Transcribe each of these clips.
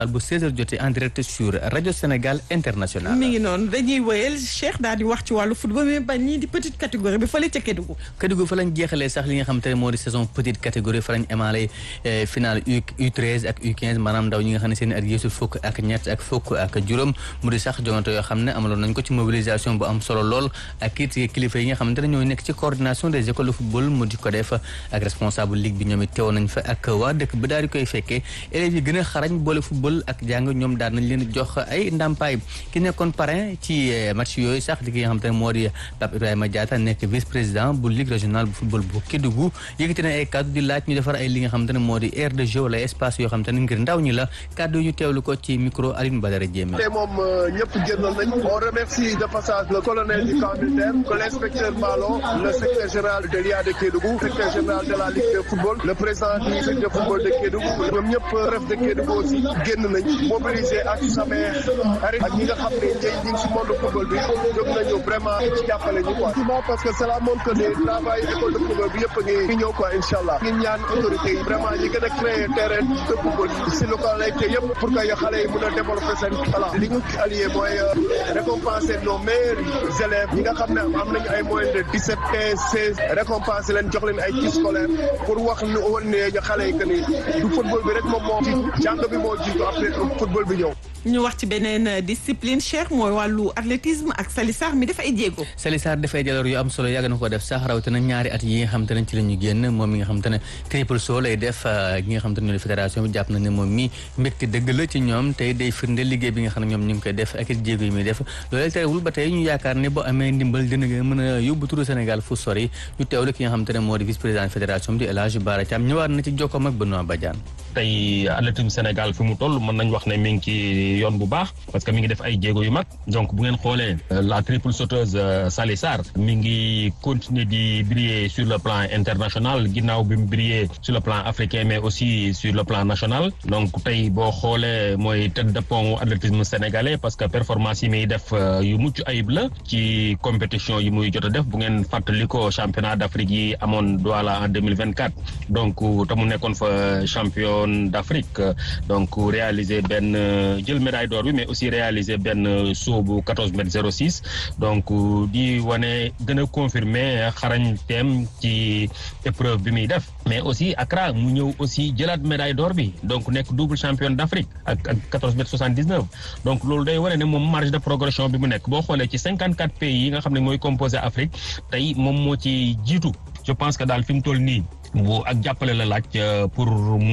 bu 16h jotee en direct sur rajo Sénégal international. mi ngi noonu dañuy wëyal Cheikh daal di wax ci wàllu football mais bañ ñii di petite catégorie bi fële ca Kédougou. Kédougou fa lañ jeexalee sax li nga xam te ne moo di saison petite catégorie fa lañ émaale finale U U13 ak U15 maanaam ndaw ñi nga xam ne seen at yeesu fukk ak ñett ak fukk ak juróom mu di sax jongante yoo xam ne amaloon nañ ko ci mobilisation bu am solo lool ak it kilifa yi nga xamante ne ñoo nekk ci coordination des écoles de football mu di ko def ak responsable ligue bi ñoom it teew nañ fa ak waa dëkk bi daal di koy fekkee élèves yi gën a xarañ boole football ak jàng ñoom daal nañ leen jox ay ndàmpaay ki nekkoon parrain ci match yooyu sax di ki nga xamante ne moo di Pape Ibrahima Diatta nekk vice président bu ligue régionale bu football bu Kédougou yëkkati na ay kàddu di laaj ñu defar ay li nga xamante ne moo di aire de jeu wala espace yoo xamante ne ngir ndaw ñi la kàddu ñu teewlu ko ci micro Aline Badara Diémé tey moom ñëpp génnoon nañ on remercie de passage le colonel du camp militaire que l'inspecteur Malo le secrétaire général de l'IA de Kédougou secrétaire général de la ligue de football le président du secteur de football de Kédougou ñoom ñëpp ref de Kédougou aussi génn nañ mobiliser ak samay xarit ak ñi nga xam ne njëy ñi ngi si monde football bi jóg nañu vraiment ci jàppale ñu quoi parce que cela montre que le travail école de football bi yëpp a ngi ñëw quoi incha allah ngi ñaan autorités yi vraiment ñi gën a créer terrain de football si localité yëpp pour que xale yi mën a développer seen voilà li ñu allié mooy récompenser nos meilleurs élèves ñi nga xam ne am nañu ay moyens de 17 15 16 récompenser leen jox leen ay kits scolaires pour wax ñu wan ne xale yi que ni du football bi rek moom moo jiitu jàng bi moo jiitu après football bi ñëw. ñu wax ci beneen discipline Cheikh mooy wàllu athlétisme ak Salissar mi def ay jéego. Salissar dafay jaloor yu am solo yàgg na ko def sax rawatina ñaari at yi nga xam te ne ci la ñu génn moom mi nga xam te ne triple saut lay def ñi nga xam te ne ñoo di fédération bi jàpp na ne moom mi mbégte dëgg la ci ñoom tey day firnde liggéey bi nga xam ne ñoom ñu ngi koy def ak it jéego yi muy def loolu terewul ba tey ñu yaakaar ne boo amee ndimbal dina nga mën a yóbbu turu Sénégal fu sori ñu teewlu ki nga xam te ne moo di vice président fédération bi di El Hadj Bara Thiam ñëwaat na ci jokkoom ak Benoît Badiane tey athlétisme Sénégal fi mu toll mën nañ wax ne mi ngi ci yoon bu baax parce que mi ngi def ay jéego yu mag donc bu ngeen xoolee la triple sauteuse Sali Sarr mi ngi continuer di briller sur le plan international ginnaaw bi mu briller sur le plan africain mais aussi sur le plan national donc tey boo xoolee mooy tête de pont athlétisme sénégalais parce que performance yi muy def yu mucc ayib la ci compétition yi muy jot a def bu ngeen fàttali ko championnat d'Afrique yi amoon Douala en 2024 donc te mu nekkoon fa champion d'Afrique donc réaliser benn jël médaille d'or bi mais aussi réaliser benn saut bu 14 mètres 06 donc di wane gën a confirmer xarañteem ci épreuve bi muy def mais aussi Accra mu ñëw aussi jëlaat médaille d'or bi donc nekk double champion d'Afrique ak ak 14 mètres 79 donc loolu day wane ne moom marge de progression bi mu nekk boo xoolee ci 54 pays yi nga xam ne mooy composé Afrique tey moom moo ci jiitu je pense que daal fi mu toll nii bu ak jàppale la laaj pour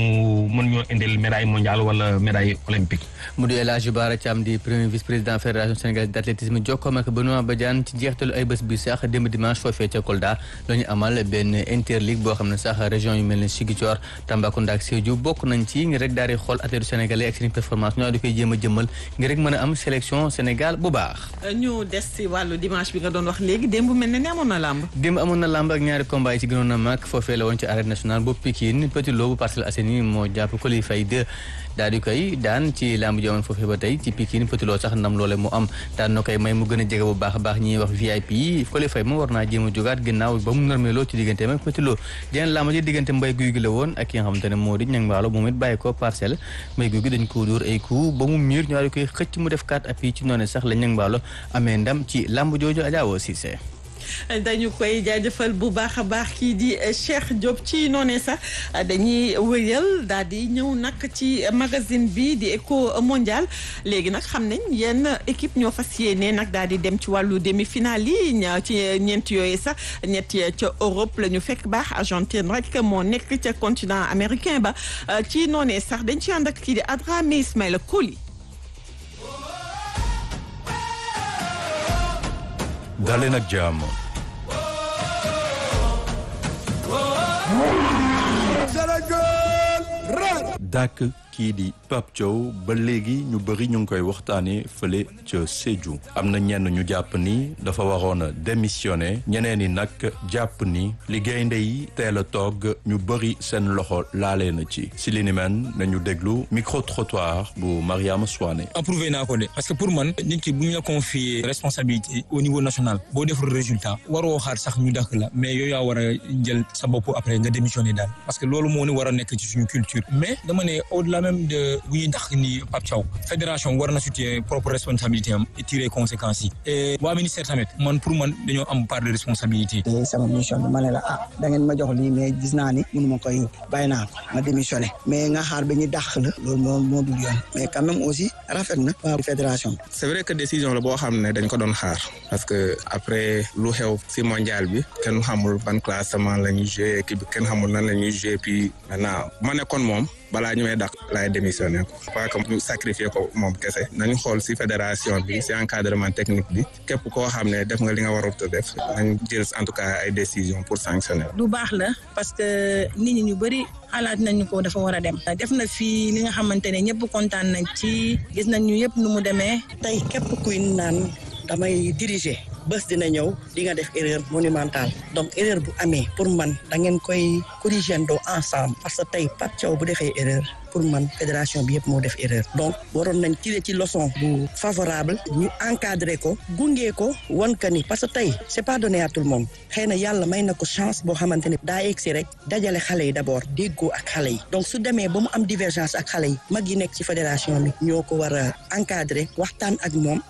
mu mën ñoo indil médaille mondiale wala médaille olympique. mu di El Hadj Bara Thiam di premier vice président fédération sénégalaise d'athlétisme jokkoom ak Benoît Badiane ci jeextalu ay bés bi sax démb dimanche foofee ca Kolda la ñu amal benn interligue boo xam ne sax région yu mel ne Ziguinchor Tambacounda ak Sédhiou bokk nañ ci ngir rek daal di xool athlètes sénégalais ak seen performance ñoo di koy jéem a jëmmal ngir rek mën a am sélection Sénégal bu baax. ñu des ci wàllu dimanche bi nga doon wax léegi démb mel na ni amoon na làmb. démb amoon na làmb ak ñaari combat yi ci gënoon a mag foofee la woon ci arène nationale bu Pikine Petit Lo bu Parcelles Assainies moo jàpp Coly Faye 2 daal di koy daan ci lamb ji amoon foofee ba tey ci Pikine Petit Lo sax ndam loole mu am daan na koy may mu gën a jege bu baax a baax ñiy wax VIP yi Coly Faye moom war naa jéem a jógaat ginnaaw ba mu norméloo ci diggante ak Petit Lo jeneen lamb ji diggante mbay guy gi la woon ak ki nga xamante ne moo di ñang mbaalo moom it bàyyi ko parcelle mbay guy gi dañ ko dóor ay coup ba mu miir ñu daal di koy xëcc mu def quatre appuis ci noonu sax la ñang mbaalo amee ndam ci lamb jooju Adja Cissé dañu koy jaajëfal bu baax a baax kii di Cheikh Diop ci noonee sax dañuy wëyal daal di ñëw nag ci magazine bi di Eco Mondial léegi nag xam nañ yenn équipe ñoo fas yéene nag daal di dem ci wàllu demi-finale yi ci ñeent yooyu sax ñett ca Europe la ñu fekk baax Argentine rek moo nekk ca continent américain ba ci noonee sax dañ ci ànd ak kii di Adrame Ismaïla Koli. daleen ak jàmm dàkk kii di Pape Thiaw ba léegi ñu bëri ñu ngi koy waxtaanee fële ca Sédhiou am na ñenn ñu jàpp ni dafa waroon a démissionné ñeneen ñi nag jàpp ni li gaynde yi teel a toog ñu bëri seen loxo laalee na ci si li ni men nañu déglu micro trottoir bu Mariama Souane. approuvé naa ko de parce que pour man nit ki bu ñu la confier responsabilité au niveau national boo deful résultat waroo xaar sax ñu dàkk la mais yooyu yaa war a jël sa bopp après nga démissionné daal parce que loolu moo ni war a nekk ci suñu culture mais dama ne au delà même de bu ñuy dàq ni Pape Thiaw fédération war na situer propre responsabilité am et tirer conséquences yi et waa ministère tamit man pour man dañoo am part de responsabilité. te sama mission bi ma ne la ah da ngeen ma jox lii mais gis naa ni mënu ma koy bàyyi naa ko ma démissionné mais nga xaar ba ñu dàq la loolu moo moo dul yoon mais quand même aussi rafet na waa fédération bi. c'est vrai que décision la boo xam ne dañ ko doon xaar parce que après lu xew ci mondial bi kenn xamul ban classement la ñuy joué équipe bi kenn xamul nan la ñuy joué puis maintenant ma nekkoon moom balaa ñu may dàq laay démissionné ko pas que ñu sacrifier ko moom kese nañu xool ci fédération bi ci encadrement technique bi képp koo xam ne def nga li nga warut a def nañ jël en tout cas ay décisions pour sanctionner. du baax la parce que nit ñi ñu bëri xalaat nañu ko dafa war a dem. def na fii li nga xamante ne ñëpp kontaan nañ ci gis nañ ñu yëpp nu mu demee. tey képp kuy naan damay diriger bés dina ñëw di nga def erreur monumentale donc erreur bu amee pour man da ngeen koy corriger doo ensemble parce que tey Pape Thiaw bu defee erreur pour man fédération bi yëpp moo def erreur donc waroon nañ tirer ci leçon bu favorable ñu encadrer ko gunge ko wan ka ni parce que tey c'est pas donné à tout le monde xëy na yàlla may na ko chance boo xamante ne daa egsi rek dajale xale yi d'abord déggoo ak xale yi donc su demee ba mu am divergence ak xale yi mag yi nekk ci fédération bi ñoo ko war a encadrer waxtaan ak moom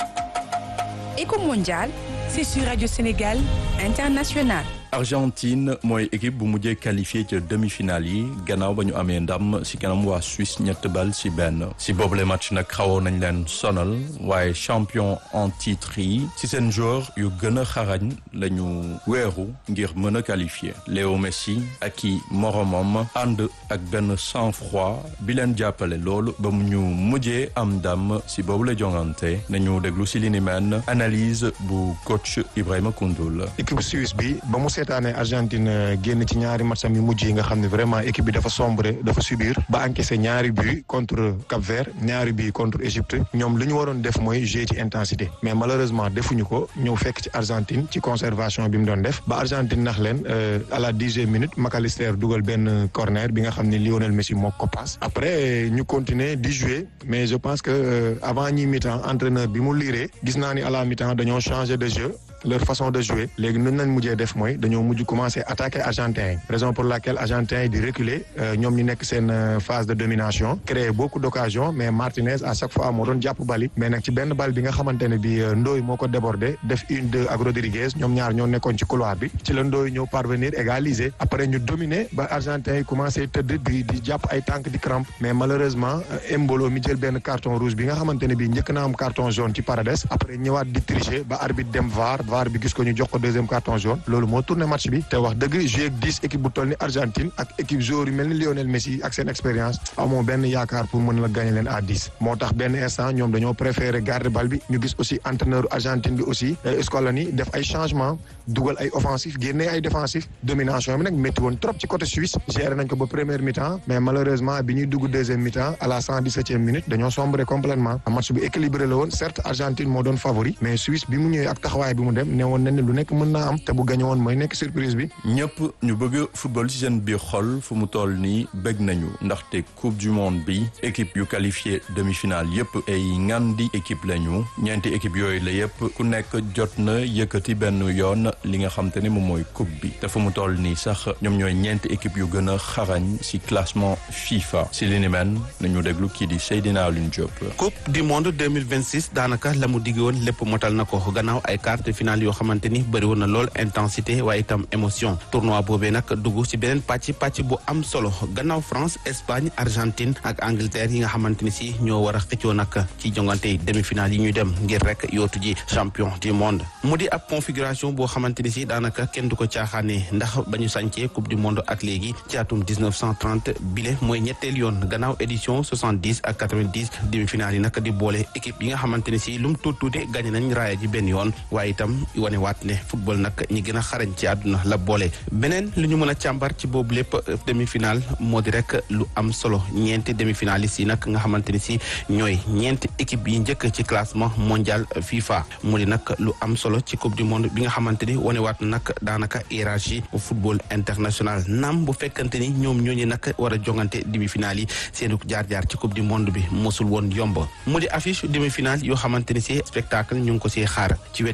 Éco mondial, c'est sur Radio Sénégal International. Argentine mooy équipe bu mujjee qualifié ca demi-finale yi gannaaw ba ñu amee ndam si kanam waa Suisse ñett bal si benn si boobule match nag xawoon nañ leen sonal waaye champion en titre yi si seen joueur yu gën a xarañ la ñu weeru ngir mën a qualifié Léo Messi ak i moromam ànd ak benn sang-froid bi leen jàppale loolu ba mu ñu mujjee am ndam si boobule jongante nañu déglu si li ni mel analyse bu coach Ibrahima Koundoul. équipe Suisse bi ba mu seetaane Argentine génn ci ñaari matcham yu mujj yi nga xam ne vraiment équipe bi dafa sombre dafa subir ba encaissé ñaari but contre Cap-Vert ñaari but contre Égypte ñoom li ñu waroon def mooy jouer ci intensité mais malheureusement defuñu ko ñëw fekk ci Argentine ci conservation bi mu doon def ba Argentine nax leen à la dixième minute McAllister dugal benn corner bi nga xam ne Lionel Messi moo ko passe après ñu continuer di jouer mais je pense que avant ñi mi-temps entraîneur bi mu liiree gis naa ni à la mi-temps dañoo changer de jeu leur façon de jouer léegi nun nañ mujjee def mooy dañoo mujj commencer attaquer argentin yi raison pour laquelle argentin yi di reculer ñoom ñu nekk seen phase de domination créer beaucoup d'occasions mais Martinez à chaque fois moo doon jàpp bali mais nag ci benn bal bi nga xamante ne bi Ndoye moo ko débordé def une deux ak Rodriguez ñoom ñaar ñoo nekkoon ci couloir bi ci la Ndoye ñëw parvenir égaliser après ñu dominer ba argentin yi commencé tëdd di di jàpp ay tànk di crampe mais malheureusement Embolo mi jël benn carton rouge bi nga xamante ne bi njëkk na am carton jaune ci Paredes après ñëwaat di tricher ba arbitre dem VAR VAR bi gis ko ñu jox ko deuxième carton jaune loolu moo tourné match bi te wax dëgg joué ak dix équipe bu toll ni Argentine ak équipe joueur yu mel ni Lionel Messi ak seen expérience amoo benn yaakaar pour mën la gagner leen à dix moo tax benn instant ñoom dañoo préféré garder bal bi ñu gis aussi entraîneur Argentine bi aussi Scaloni def ay changement dugal ay offensif génnee ay défensif domination bi nag métti woon trop ci côté Suisse géré nañ ko ba première mi-temps mais malheureusement bi ñuy dugg deuxième mi-temps à la cent dix-septième minute dañoo sombré complètement match bi équilibré la woon certes Argentine moo doon favori mais Suisse bi mu ñëwee ak taxawaay bi mu dem ne woon nañ ne lu nekk mën naa am te bu gañe woon mooy nekk surprise bi. ñëpp ñu bëgg football ci seen biir xol fu mu toll nii bëgg nañu ndaxte coupe du monde bi équipe yu qualifié demi-finale yëpp ay ngandi équipe lañu ñeenti équipe yooyu la yëpp ku nekk jot na yëkkati benn yoon li nga xam te ne moom mooy coupe bi te fu mu toll nii sax ñoom ñooy ñeenti équipe yu gën a xarañ ci classement FIFA ci li ni mel nañu déglu kii di Seydina Alioune Diop. coupe du monde 2026 daanaka la mu digg woon lépp motal na ko gannaaw ay quart de finale yoo xamante ni bëri woon na lool intensité waaye itam émotion tournoi boobee nag dugg ci beneen pàcc pàcc bu am solo gannaaw France Espagne Argentine ak Angleterre yi nga xamante ni si ñoo war a xëccoo nag ci jongante demi-finale yi ñuy dem ngir rek yootu ji champion du monde mu di ab configuration boo xamante ni si daanaka kenn du ko caaxaane ndax ba ñu sàncee coupe du monde ak léegi ci atum 1930 bile mooy ñetteel yoon gannaaw édition 70 ak 90 demi-finale yi nag di boole équipe yi nga xamante ni si lu mu tuut tuuti gagné nañ raaya ji benn yoon waaye itam wane waat ne football nag ñi gën a xarañ ci àdduna la boole beneen lu ñu mën a càmbar ci boobu lépp demi-finale moo di rek lu am solo ñeenti demi-finalistes yi nag nga xamante ni si ñooy ñeenti équipe yi njëkk ci classement mondial FIFA mu di nag lu am solo ci coupe du monde bi nga xamante ni wane waat na nag daanaka hiérarchie football international naam bu fekkante ni ñoom ñooñu nag war a jongante demi-finale yi seenu jaar-jaar ci coupe du monde bi mosul woon yomb mu di affiche demi-finale yoo xamante ni si spectacle ñu ngi ko siy xaar ci wet gi France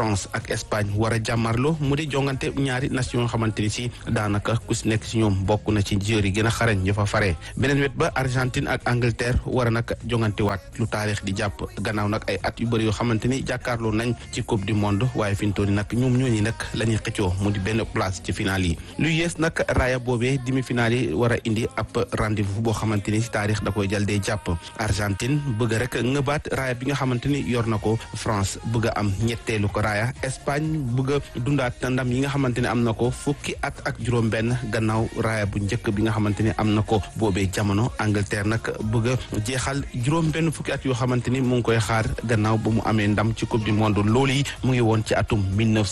France ak Espagne war a jàmmarloo mu di jongante ñaari nation yoo xamante ni si daanaka ku si nekk si ñoom bokk na ci joueurs yi gën a xarañ ñu fa fare beneen wet ba Argentine ak Angleterre war a nag jongante waat lu taarix di jàpp gannaaw nag ay at yu bëri yoo xamante ni jàkkaarloo nañ ci coupe du monde waaye fi mu toll nii nag ñoom ñooñu nag la ñuy xëccoo mu di benn place ci final yi lu yées nag raaya boobee demi final yi war a indi ab rendez-vous boo xamante ni si taarix da koy jal dee jàpp Argentine bëgg rek ngëbaat raaya bi nga xamante ni yor na ko France bëgg a am ñetteelu ko raaya Espagne bëgg a dundaat ndam yi nga xamante ne am na ko fukki at ak juróom-benn gannaaw raaya bu njëkk bi nga xamante ni am na ko boobee jamono Angleterre nag bëgg a jeexal juróom-benn fukki at yoo xamante ni mu ngi koy xaar gannaaw ba mu amee ndam ci coupe du monde loolu yi mu ngi woon ci atum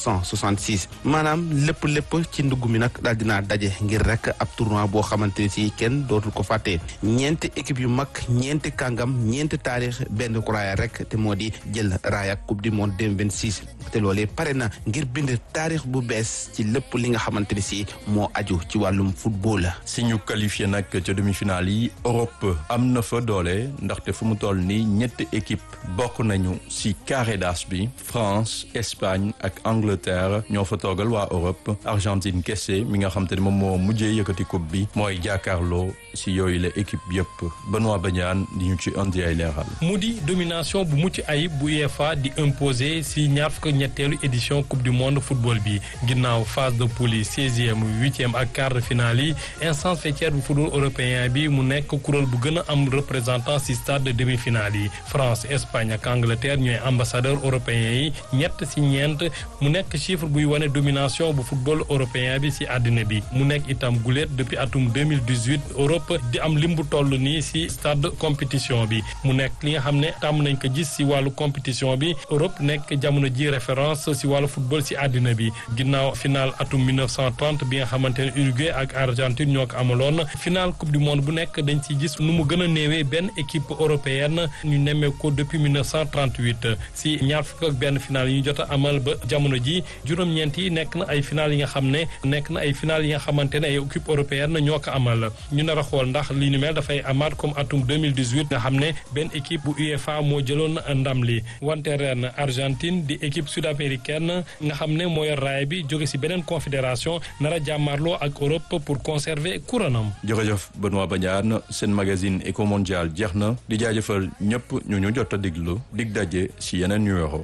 1966 maanaam lépp lépp ci ndugg mi nag daal dinaa daje ngir rek ab tournoi boo xamante ni si kenn dootul ko fàtte ñeenti équipe yu mag ñeenti kàngam ñeenti taarix benn ko raaya rek te moo di jël raaya coupe du monde 2026 te loolee pare na ngir bind taarix bu bees ci lépp li nga xamante ni si moo aju ci wàllum football. si ñu qualifié nag ca demi-finale yi Europe am na fa doole ndaxte fu mu toll nii ñetti équipe bokk nañu si carré d'as bi France Espagne ak Angleterre ñoo fa toogal waa Europe Argentine kese mi nga xam te ne moom moo mujjee yëkkati coupe bi mooy jàkkaarloo si yooyu la équipe yëpp Benoît Badiane di ñu ci indi ay leeral. mu di domination bu mucc ayib bu UEFA di imposer si ñaar fukk ñetteelu édition coupe du monde football bi ginnaaw phase de poule yi seizième huitième ak quart de finale yi instance faîtière bu football européen bi mu nekk kuréel bu gën a am représentant si stade de demi-finale yi France Espagne ak Angleterre ñooy ambassadeur européen yi ñett si ñeent mu nekk chiffre buy wane domination bu football européen bi si àddina bi mu nekk itam guléet depuis atum 2018 Europe di am lim bu toll nii si stade compétition bi mu nekk li nga xam ne tàmm nañ ko gis si wàllu compétition bi Europe nekk jamono ji référence si wàllu football si àddina bi ginnaaw final atum 1930 bi nga xamante ne Uruguay ak Argentine ñoo ko amaloon final coupe du monde bu nekk dañ si gis nu mu gën a néewee benn équipe européenne ñu nemmee ko depuis 1938 si ñaar fukk ak benn final yi ñu jot a amal ba jamono ji juróom-ñeent yi nekk na ay final yi nga xam ne nekk na ay final yi nga xamante ne ay équipe européenne ñoo ko amal ñu nar a xool ndax li ni mel dafay amaat comme atum 2018 nga xam ne benn équipe bu UEFA moo jëloon ndam li wante ren Argentine di équipe sud-américaine nga xam ne mooy raay bi jóge si beneen confédération nar a jàmmarloo ak Europe pour conserver couronam. jërëjëf Benoît Badiane seen magazine Eco Mondial jeex na di jaajëfal ñëpp ñu ñu jot a diglu dig daje si yeneen numéro.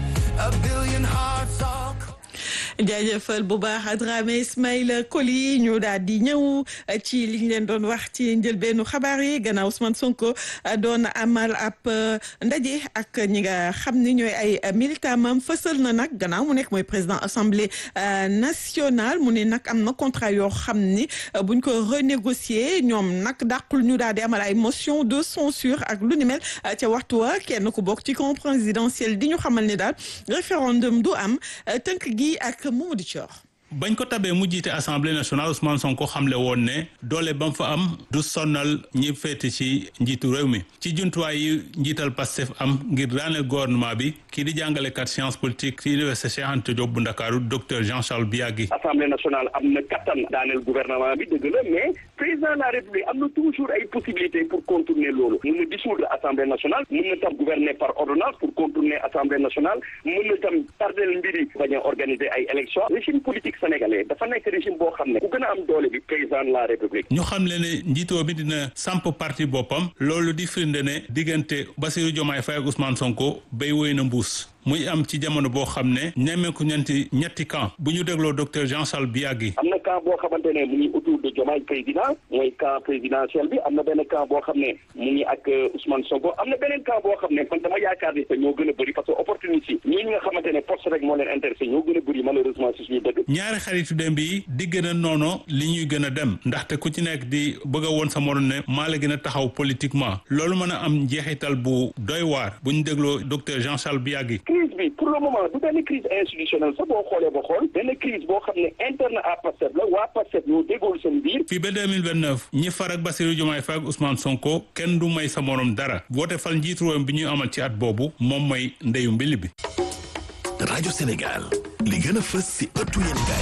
jaajëfal bu baax Dramé Ismaïla Koli ñu daal di ñëw ci li ñu leen doon wax ci njëlbeenu xabaar yi gannaaw Ousmane Sonko doon amal ab ndaje ak ñi nga xam ni ñooy ay militant mam fësal na nag gannaaw mu nekk mooy président assemblée nationale mu ne nag am na contrat yoo xam ni buñ ko renégocier ñoom nag dàqul ñu daal di amal ay motion de censure ak lu ni mel ca waxtu wa kenn ku bokk ci camp présidentiel di ñu xamal ni daal référendum du am tënk gi ak Mamadou Thior bañ ko tabee mu jiite assemblée nationale Ousmane Sonko xamle woon ne doole ba mu fa am du sonnal ñi féete ci njiitu réew mi ci jumtuwaay yi njiital Pastef am ngir daaneel gouvernement bi kii di jàngalekat science politique ci université Cheikh Anta Diop bu Ndakaaru docteur Jean Charles Biagui. assemblée nationale am na kattan daaneel gouvernement bi dëgg la mais président de la république am na toujours ay possibilités pour contourner loolu mun na dissoudre assemblée nationale mun na tam gouverner par ordonnance pour contourner assemblée nationale mun na tam tardel mbiri bañ a organiser ay élections régime politique sénégalais dafa nekk régime boo xam ne ku gën a am doole bi président de la république. ñu xam le ne njiitoo bi dina samp parti boppam loolu di firnde ne diggante Bassirou Diomaye Faye ak Ousmane Sonko béy woy na mbuus. muy am ci jamono boo xam ne nemmeeku ñeenti ñetti camp bu ñu dégloo docteur Jean Charles Biagui. am na camp boo xamante ne mu ngi autour de Diomaye président mooy camp présidentiel bi am na benn camp boo xam ne mu ngi ak Ousmane Sonko am na beneen camp boo xam ne man dama yaakaar ni que ñoo gën a bëri parce que opportunité ñii ñi nga xamante ne poste rek moo leen intéressé ñoo gën a bëri malheureusement si suñu dëgg. ñaari xaritu dem bi di gën a noono li ñuy gën a dem ndaxte ku ci nekk di bëgg a woon sa morom ne maa la gën a taxaw politiquement loolu mën a am njeexital bu doy waar bu ñu dégloo docteur Jean Charles Biagui. crise bi pour le moment du benn crise institutionnelle sax boo xoolee ba xool benn crise boo xam ne interne à Pastef la waa Pastef ñoo déggool seen biir. fii ba 2029 ñi far ak Bassirou Diomaye Faye ak Ousmane Sonko kenn du may sa morom dara woote fal njiitu réew bi ñuy amal ci at boobu moom mooy ndeyu mbili bi. rajo Sénégal li gën a fës si ëttu yéenekaay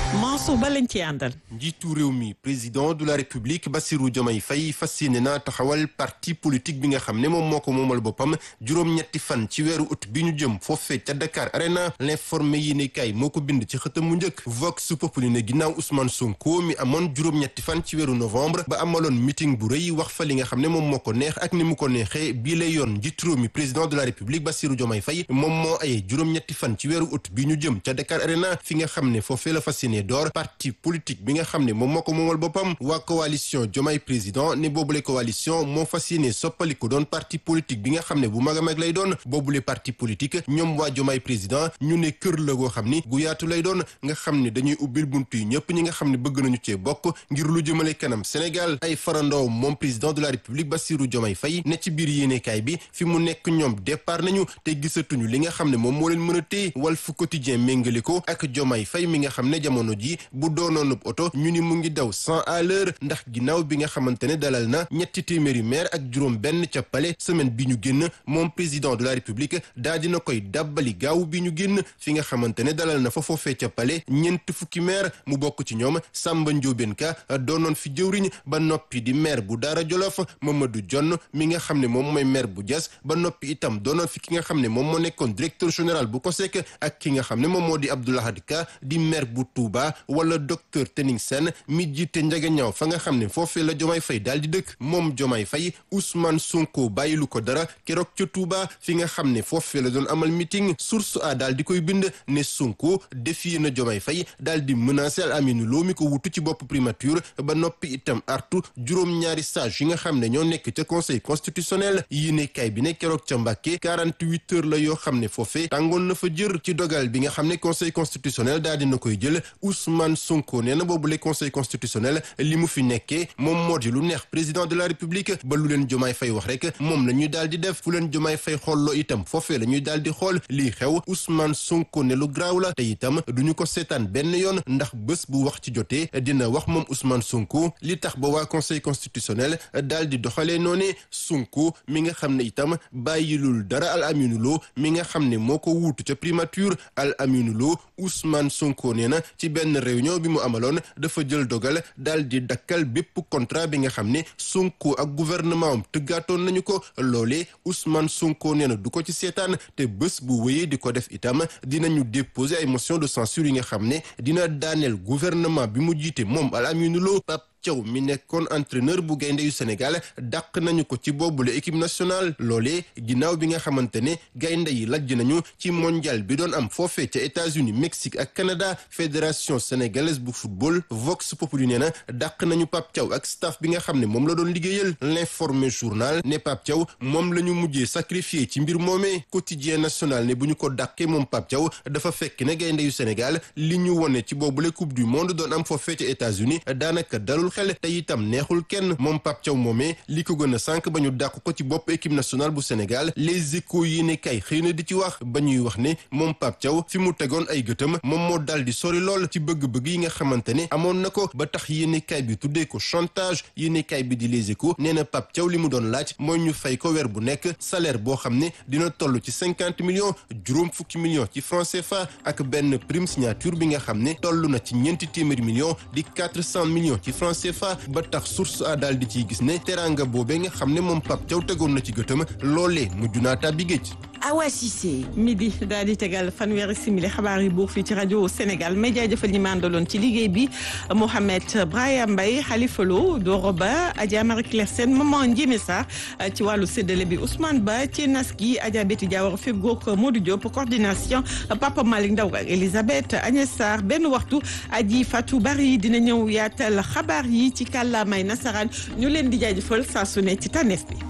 Mansour Ba lañ ci àndal. njiitu réew mi président de la république Bassirou Diomaye Faye fas yéene na taxawal parti politique bi nga xam ne moom moo ko moomal boppam juróom-ñetti fan ci weeru août bi ñu jëm foofee ca Dakar Arena l'informé yi ne kay moo ko bind ci xëtam mu njëkk Vox Populi ne ginnaaw Ousmane Sonko mi amoon juróom-ñetti fan ci weeru novembre ba amaloon meeting bu rëy wax fa li nga xam ne moom moo ko neex ak ni mu ko neexee bii lay yoon njiitu réew mi président de la république Bassirou Diomaye Faye moom moo ayee juróom-ñetti fan ci weeru août bi ñu jëm ca Dakar Arena fi nga xam ne foofee la fas yéene door parti politique bi nga xam ne moom moo ko moomal boppam waa coalition Diomaye président ne boobule coalition moo fas yéene soppaliku doon parti politique bi nga xam ne bu mag a mag lay doon boobule parti politique ñoom waa Diomaye président ñu ne kër la goo xam ni gu yaatu lay doon nga xam ne dañuy ubbil buntu yi ñëpp ñi nga xam ne bëgg nañu cee bokk ngir lu jëmale kanam Sénégal ay farandoo moom président de la République Bassirou Diomaye Faye ne ci biir yéenekaay bi fi mu nekk ñoom départ nañu te gisatuñu li nga xam ne moom moo leen mën a téye Walf Quotidien méngale ko ak Diomaye Faye mi nga xam ne jamono ji bu doonoonub oto ñu ni mu ngi daw cent à l'heure ndax ginnaaw bi nga xamante ne dalal na ñetti téeméeri maire ak juróom benn ca Palais semaine bi ñu génn moom président de la République daa dina koy dàbbali gaaw bi ñu génn fi nga xamante ne dalal na fa foofee ca Palais ñeent fukki maire mu bokk ci ñoom Samba Ndiobène Ka doonoon fi jëwriñ ba noppi di maire bu Daara Jolof Mamadou Dione mi nga xam ne moom mooy maire bu Diass ba noppi itam doonoon fi ki nga xam ne moom moo nekkoon directeur général bu COSEC ak ki nga xam ne moom moo di Abdoulahad Ka di maire bu Touba wala docteur Tening Sène mi jiite njagañaaw fa nga xam ne foofee la Diomaye Faye daal di dëkk moom Diomaye Faye Ousmane Sonko bàyyilu ko dara keroog ca Touba fi nga xam ne foofee la doon amal meeting source a daal di koy bind ne Sonko défier na Diomaye Faye daal di menacer Al Aminou Lo mi ko wutu ci bopp primature ba noppi itam artu juróom-ñaari sage yi nga xam ne ñoo nekk ca conseil constitutionnel yi ne kay bi ne keroog ca Mbàkke 48 heures la yoo xam ne foofee tàngoon na fa jër ci dogal bi nga xam ne conseil constitutionnel daal dina koy jël Ousmane Sonko nee na boobu le conseil constitutionnel li mu fi nekkee moom moo di lu neex président de la république ba lu leen jomaay fay wax rek moom la ñuy daal di def fu leen jomaay fay xolloo itam foofee la ñuy daal di xool lii xew Ousmane Sonko ne lu graaw la te itam duñu ko seetaan benn yoon ndax bés bu wax ci jotee dina wax moom Ousmane Sonko li tax ba waa conseil constitutionnel daal di doxalee noone Sonko mi nga xam ne itam bàyyilul dara Al Aminou Lo mi nga xam ne moo ko wuutu ca primature Al Aminou Lo Ousmane Sonko nee na ci benn réunion bi mu amaloon dafa jël dogal daal di dakkal bépp contrat bi nga xam ne Sonko ak gouvernement am tëggaatoon nañu ko loolee Ousmane Sonko nee na du ko ci seetaan te bés bu wéyee di ko def itam dinañu déposer ay motion de censure yi nga xam ne dina daaneel gouvernement bi mu jiite moom Al Aminou Lo Thiaw mi nekkoon entraîneur bu gaynde yu Sénégal dàq nañu ko ci boobule équipe nationale loolee ginnaaw bi nga xamante ne gaynde yi lajj nañu ci mondial bi doon am foofee ca États-Unis Mexique ak Canada fédération sénégalaise bu football Vox Populi nee na dàq nañu Pape Thiaw ak staff bi nga xam ne moom la doon liggéeyal l'informé journal ne Pape Thiaw moom la ñu mujjee sacrifié ci mbir moomee quotidien national ne bu ñu ko dàqee moom Pape Thiaw dafa fekk ne gaynde yu Sénégal li ñu wone ci boobule coupe du monde doon am foofee ca États-Unis daanaka dalul xel te itam neexul kenn moom Pape Thiaw moomee li ko gën a sànq ba ñu dàq ko ci bopp équipe nationale bu Sénégal les échos yi ne kay xëy na di ci wax ba ñuy wax ne moom Pape Thiaw fi mu tegoon ay gëtam moom moo dal di sori lool ci bëgg-bëgg yi nga xamante ne amoon na ko ba tax yéene kay bi tuddee ko chantage yéene kay bi di les échos nee na Pape Thiaw li mu doon laaj mooy ñu fay ko weer bu nekk salaire boo xam ne dina toll ci cinquante millions juróom fukki millions ci franc CFA ak benn prime signature bi nga xam ne toll na ci ñeenti téeméeri millions di quatre cent millions ci franc CFA ba tax source a daal di ciy gis ne teraanga boobee nga xam ne moom Pape Thiaw tegoon na ci gëtëm loolee mujj naa tàbbi géej. Awa Cissé midi daal di tegal fanweeri simili xabaar yi buur fii ci rajo Sénégal may jaajëfal ñi ma àndaloon ci liggéey bi Mohamed Brahima Mbaye Khalifa Lo Doro Ba Adja Marie Claire Sène Maman Ndiémé Sarr ci wàllu séddale bi Ousmane Ba ci nas gi Adja Betty Diawara feggoog Modou Diop coordination Papa Malick Ndaw ak Elisabeth Agnès Sarr benn waxtu Aji Fatou Bari dina ñëw yaatal xabaar yi ci kàllaamay nasaraan ñu leen di jaajëfal saa su ne ci tànneef bi